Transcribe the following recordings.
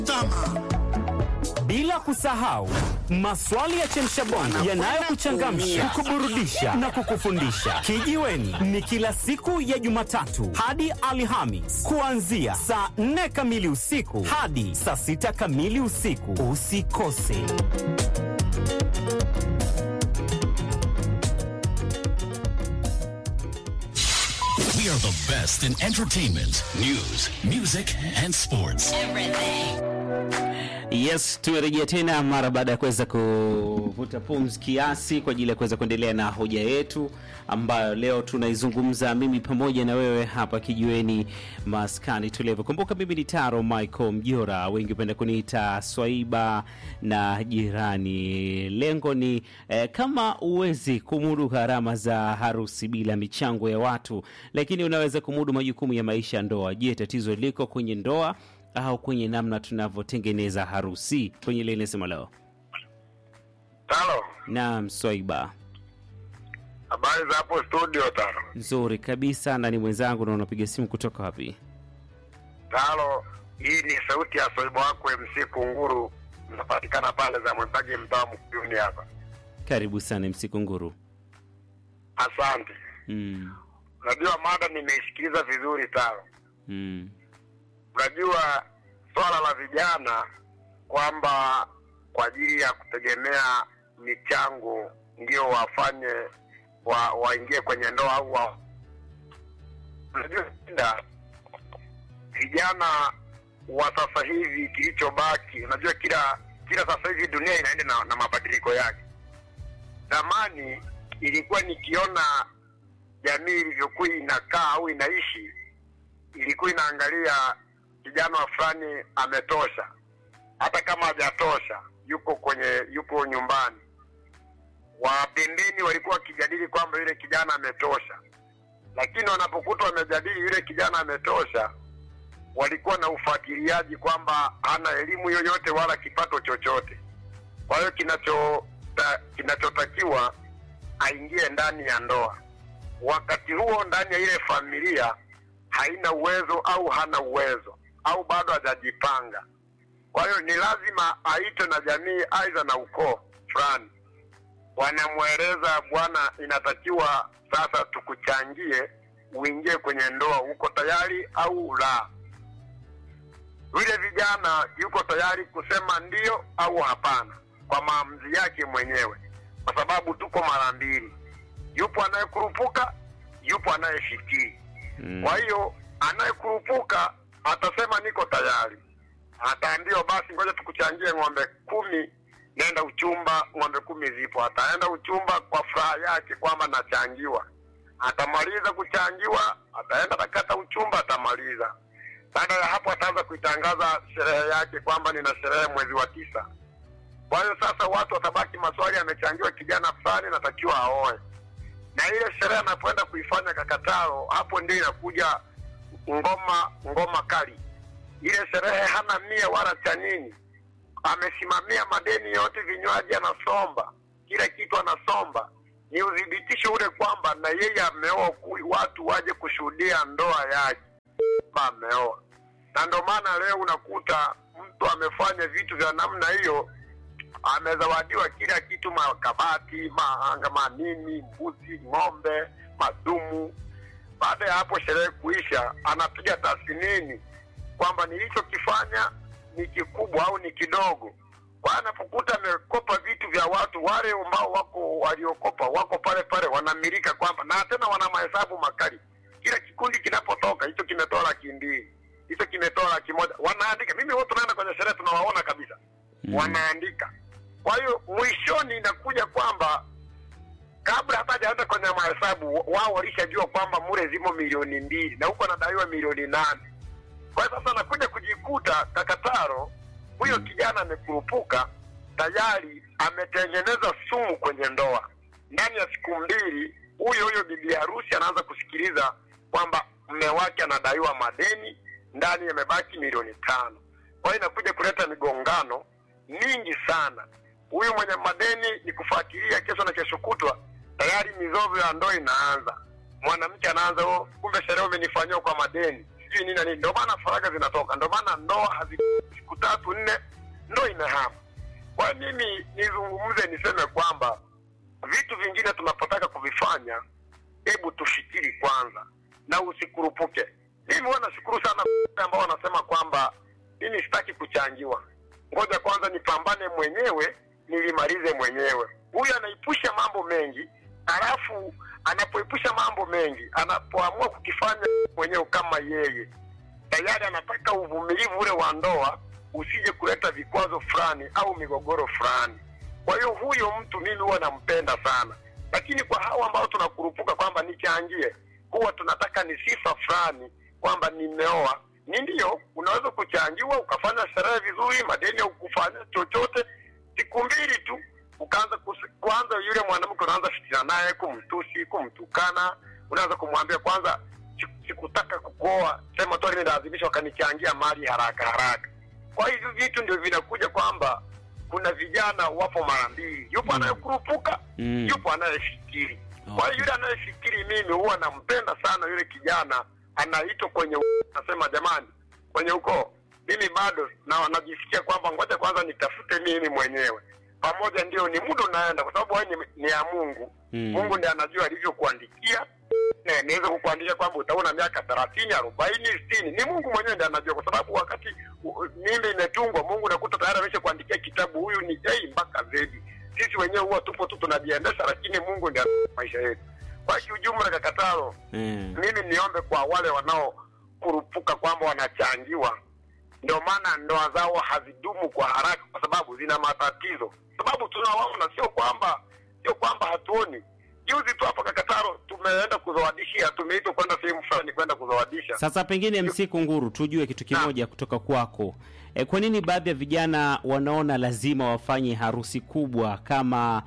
Tama. Bila kusahau maswali ya chemshabongo yanayokuchangamsha, kukuburudisha na kukufundisha. Kijiweni ni kila siku ya Jumatatu hadi Alhamis kuanzia saa 4 kamili usiku hadi saa 6 kamili usiku. Usikose. We are the best in entertainment, news, music and sports. Yes, tumerejea tena mara baada ya kuweza kuvuta pumzi kiasi kwa ajili ya kuweza kuendelea na hoja yetu ambayo leo tunaizungumza mimi pamoja na wewe hapa kijiweni maskani tulivu. Kumbuka mimi ni Taro Michael Mjora, wengi hupenda kuniita Swaiba na jirani. Lengo ni eh, kama uwezi kumudu gharama za harusi bila michango ya watu, lakini unaweza kumudu majukumu ya maisha ya ndoa. Je, tatizo liko kwenye ndoa au kwenye namna tunavyotengeneza harusi kwenye ile inasema leo. Talo, Naam, Swaiba, habari za hapo studio Talo? nzuri kabisa, na ni mwenzangu na unapiga simu kutoka wapi? Talo, hii ni sauti ya soibo wako MC Kunguru, napatikana pale za Mwembagi, mtaa Mkuyuni hapa. Karibu sana msiku nguru. Asante. Mm, Unajua mada nimeisikiliza vizuri Talo. mm, Unajua swala la vijana kwamba kwa ajili ya kutegemea michango ndio wafanye wa, waingie kwenye ndoa au wa... unajua shida vijana wa sasa hivi kilichobaki, unajua kila kila sasa hivi dunia inaenda na, na mabadiliko yake. Zamani ilikuwa nikiona jamii ilivyokuwa inakaa au inaishi, ilikuwa inaangalia kijana wa fulani ametosha, hata kama hajatosha yuko kwenye yuko nyumbani. Wa pembeni walikuwa wakijadili kwamba yule kijana ametosha, lakini wanapokuta wamejadili yule kijana ametosha, walikuwa na ufuatiliaji kwamba hana elimu yoyote wala kipato chochote. Kwa hiyo kinacho ta, kinachotakiwa aingie ndani ya ndoa. Wakati huo ndani ya ile familia haina uwezo au hana uwezo au bado hajajipanga. Kwa hiyo ni lazima aitwe na jamii, aidha na ukoo fulani, wanamweleza bwana, inatakiwa sasa tukuchangie uingie kwenye ndoa, uko tayari au la? Yule vijana yuko tayari kusema ndio au hapana kwa maamuzi yake mwenyewe, kwa sababu tuko mara mbili, yupo anayekurupuka, yupo anayefikiri. mm. Kwa hiyo anayekurupuka atasema niko tayari, ataambiwa basi, ngoja tukuchangie ng'ombe kumi, nenda uchumba, ng'ombe kumi zipo. Ataenda uchumba kwa furaha yake kwamba nachangiwa, atamaliza kuchangiwa, ataenda atakata uchumba, atamaliza. Baada ya hapo, ataanza kuitangaza sherehe yake kwamba nina sherehe mwezi wa tisa. Kwa hiyo sasa watu watabaki maswali, amechangiwa kijana fulani, natakiwa aoe na ile sherehe anapoenda kuifanya Kakataro, hapo ndio inakuja ngoma ngoma kali. Ile sherehe hana mia wala cha nini, amesimamia madeni yote, vinywaji anasomba, kila kitu anasomba. Ni udhibitisho ule kwamba na yeye ameoa, ku- watu waje kushuhudia ndoa yake kwamba ameoa. Na ndio maana leo unakuta mtu amefanya vitu vya namna hiyo amezawadiwa kila kitu, makabati, mahanga, manini, mbuzi, ng'ombe, madumu. Baada ya hapo sherehe kuisha, anapiga tathmini kwamba nilichokifanya ni kikubwa au ni kidogo. Kwa anapokuta amekopa vitu vya watu, wale ambao wako waliokopa wako pale pale, wanamilika kwamba na tena wana mahesabu makali. Kila kikundi kinapotoka, hicho kimetoa laki mbili, hicho kimetoa laki moja, wanaandika. Mimi wote tunaenda kwenye sherehe, tunawaona kabisa Mm. wanaandika. Kwa hiyo mwishoni inakuja kwamba kabla hata hajaenda kwenye mahesabu, wao walishajua kwamba mure zimo milioni mbili na huko anadaiwa milioni nane. Kwa hiyo sasa anakuja kujikuta Kakataro, huyo kijana amekurupuka tayari, ametengeneza sumu kwenye ndoa. Ndani ya siku mbili, huyo huyo bibi harusi anaanza kusikiliza kwamba mme wake anadaiwa madeni, ndani yamebaki milioni tano. Kwa hiyo inakuja kuleta migongano mingi sana. Huyu mwenye madeni ni kufuatilia kesho na kesho kutwa, tayari mizozo ya ndoa inaanza. Mwanamke anaanza oh, kumbe sherehe umenifanyia kwa madeni, sijui nini na nini. Ndio maana faragha zinatoka, ndio maana ndoa hazi siku tatu nne, ndo inahama. Kwa hiyo mimi nizungumze niseme kwamba vitu vingine tunapotaka kuvifanya, hebu tufikiri kwanza na usikurupuke. Mimi huwa nashukuru sana ambao wanasema kwamba mimi sitaki kuchangiwa, ngoja kwanza nipambane mwenyewe nilimalize mwenyewe. Huyu anaipusha mambo mengi, halafu anapoepusha mambo mengi, anapoamua kukifanya mwenyewe kama yeye, tayari anataka uvumilivu ule wa ndoa usije kuleta vikwazo fulani au migogoro fulani. Kwa hiyo huyo mtu mimi huwa nampenda sana, lakini kwa hao ambao tunakurupuka kwamba nichangie, huwa tunataka ni sifa fulani kwamba nimeoa. Ni ndio, unaweza kuchangiwa ukafanya sherehe vizuri, madeni ya kufanya chochote, siku mbili tu ukaanza kus- kwanza, yule mwanamke unaanza fitina naye, kumtusi, kumtukana, unaanza kumwambia kwanza, siku- sikutaka kukuoa, sema tu nilazimisha, wakanichangia mali haraka haraka. Kwa hivyo vitu ndio vinakuja kwamba kuna vijana wapo mara mbili, yupo anayekurupuka Mm. yupo anayefikiri. Kwa Okay. hiyo yule anayefikiri, mimi huwa nampenda sana yule kijana anaitwa kwenye u- nasema jamani, kwenye ukoo mimi bado na najisikia kwamba ngoja kwanza nitafute mimi mwenyewe pamoja, ndio ni muda unaenda, kwa sababu wewe ni, ni ya Mungu. Mm. Mungu ndiye anajua alivyokuandikia na niweze kukuandikia kwamba utaona miaka thelathini arobaini sitini ni mungu mwenyewe ndiye anajua kwa sababu wakati u- mimba imetungwa mungu nakuta tayari amesha kuandikia kitabu huyu ni a mpaka zedi sisi wenyewe huwa tupo tu tunajiendesha lakini mungu ndiye anajua maisha yetu kwa kiujumla kakatalo Mm. mimi niombe kwa wale wanaokurupuka kwamba wanachangiwa ndio maana ndoa zao hazidumu kwa haraka kwa sababu zina matatizo sababu tunawaona sio kwamba sio kwamba hatuoni juzi tu hapa kakataro tumeenda kuzawadishia tumeitwa kwenda sehemu fulani kwenda kuzawadisha Sasa pengine MC Kunguru, tujue kitu kimoja kutoka kwako. E, kwa nini baadhi ya vijana wanaona lazima wafanye harusi kubwa kama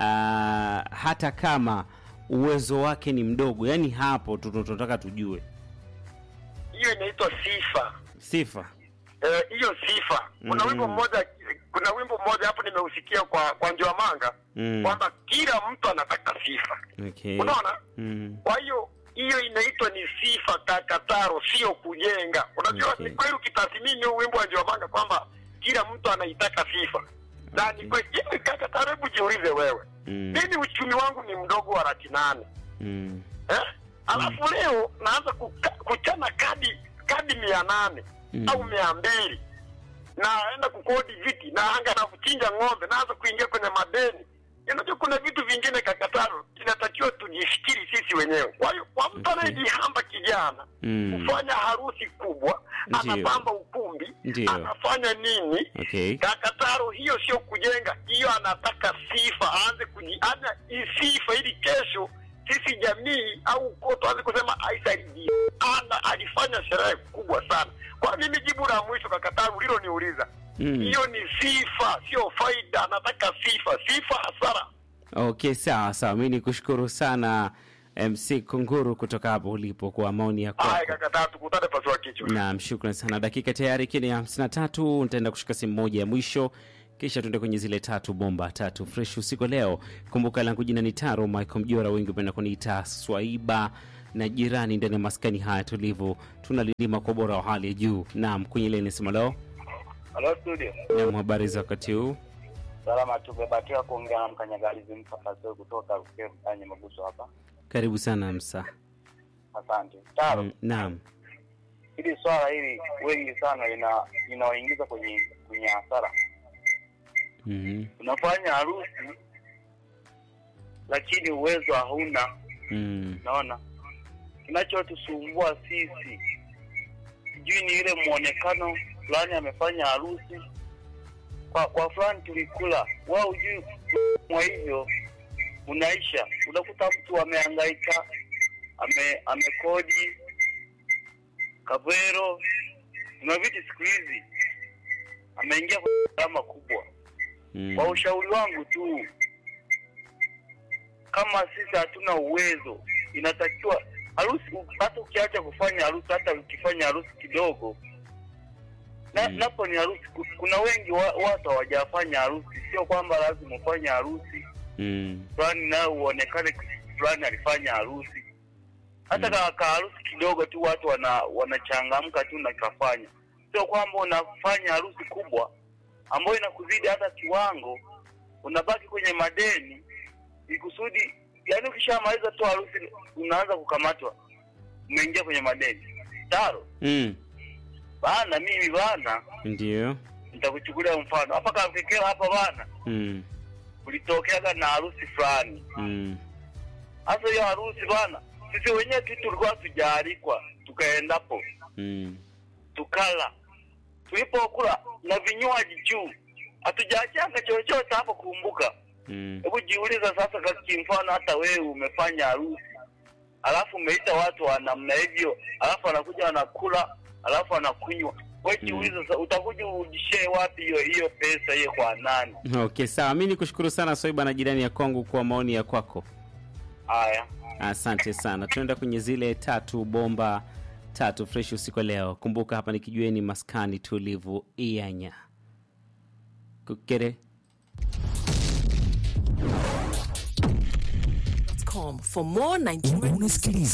ah, hata kama uwezo wake ni mdogo? Yaani hapo tu tunataka tujue hiyo inaitwa sifa sifa. Eh, hiyo sifa kuna Mm. wimbo mmoja kuna wimbo mmoja hapo nimeusikia kwa kwa Njiwamanga Mm. kwamba kila mtu anataka sifa Okay. unaona Mm. kwa hiyo hiyo inaitwa ni sifa kakataro sio kujenga unajua Okay. ni kweli ukitathmini huu wimbo wa Njiwamanga kwamba kila mtu anaitaka sifa na ni kweli hivi kakataro hebu jiulize wewe Mm. mimi uchumi wangu ni mdogo wa laki nane Mm. eh? alafu leo naanza kuka, kuchana kadi kadi mia nane Mm. au mia mbili naenda kukodi viti naanga na kuchinja ng'ombe naanza kuingia kwenye madeni unajua kuna vitu vingine kakataro inatakiwa tujifikiri sisi wenyewe kwa hiyo kwa mtu Okay. anayejihamba kijana Mm. kufanya harusi kubwa Ndiyo. anapamba ukumbi Ndiyo. anafanya nini Okay. kakataro hiyo sio kujenga hiyo anataka sifa aanze kujiana sifa ili kesho sisi jamii au ukoo tuanze kusema aisaidie ana alifanya sherehe kubwa sana kwa mimi jibu la mwisho kakataro uliloniuliza Mm. hiyo ni sifa sio faida anataka sifa sifa hasara Okay, sawa sawa. Mimi nikushukuru sana MC Kunguru kutoka hapo ulipo kwa maoni yako. haya kakataro tukutane pasua kichwa Naam, shukran sana. Dakika tayari ikiwa ni hamsini na tatu, nitaenda kushika simu moja ya mwisho, kisha tuende kwenye zile tatu bomba tatu fresh usiku wa leo. Kumbuka langu jina ni Taro Michael Mjora, wengi upenda kuniita Swaiba na jirani ndani ya maskani haya tulivu, tunalilima kwa ubora wa hali ya juu. Naam, kwenye ile nisema leo. Halo studio. Naam, habari za wakati huu? Salama tumebahatika kuongea na mkanyagalizi mpaka kutoka Rukeni mtaani Maguso hapa. Karibu sana Msa. Asante. Taro, Mm, Naam. hili swala hili wengi sana ina inawaingiza kwenye kwenye hasara. Mhm. Unafanya harusi lakini uwezo hauna, Mm. naona kinachotusumbua sisi sijui ni ile muonekano fulani amefanya harusi kwa kwa fulani tulikula wao hujui mwa hivyo unaisha unakuta mtu amehangaika ame amekodi kavero na vitu siku hizi ameingia kwenye gharama kubwa Mm. kwa ushauri wangu tu kama sisi hatuna uwezo inatakiwa harusi hata ukiacha kufanya harusi hata ukifanya harusi kidogo na, Mm. napo ni harusi ku- kuna wengi wa, watu hawajafanya harusi sio kwamba lazima ufanye harusi Mm. fulani nayo uonekane fulani alifanya harusi hata Mm. mm. ka harusi kidogo tu watu wana wanachangamka tu na kafanya sio kwamba unafanya harusi kubwa ambayo inakuzidi hata kiwango, unabaki kwenye madeni ikusudi, yani ukishamaliza tu harusi unaanza kukamatwa, umeingia kwenye madeni. Taro mm. bana, mimi bana, ndio nitakuchukulia mfano hapa Kakekera hapa bana, mm. kulitokeaga na harusi fulani. Mm. Hasa hiyo harusi bana, sisi wenyewe tu tulikuwa tujaalikwa, tukaendapo Mm. tukala, tulipokula na vinywaji juu, hatujaachanga chochote hapo. Kumbuka, Mm. hebu jiuliza sasa, kwa kimfano, hata wewe umefanya harusi alafu umeita watu wa namna hivyo, alafu wanakuja wanakula, alafu wanakunywa, wewe jiulize sasa, utakuja ujishee wapi hiyo hiyo pesa hiyo kwa nani? Okay, sawa. Mi ni kushukuru sana Soiba na jirani ya kwangu kwa maoni ya kwako. Haya. Asante sana. Tunaenda kwenye zile tatu bomba tatu fresh usiku wa leo. Kumbuka hapa ni kijueni maskani tulivu ianya kukere com for more 90 Unasikiliza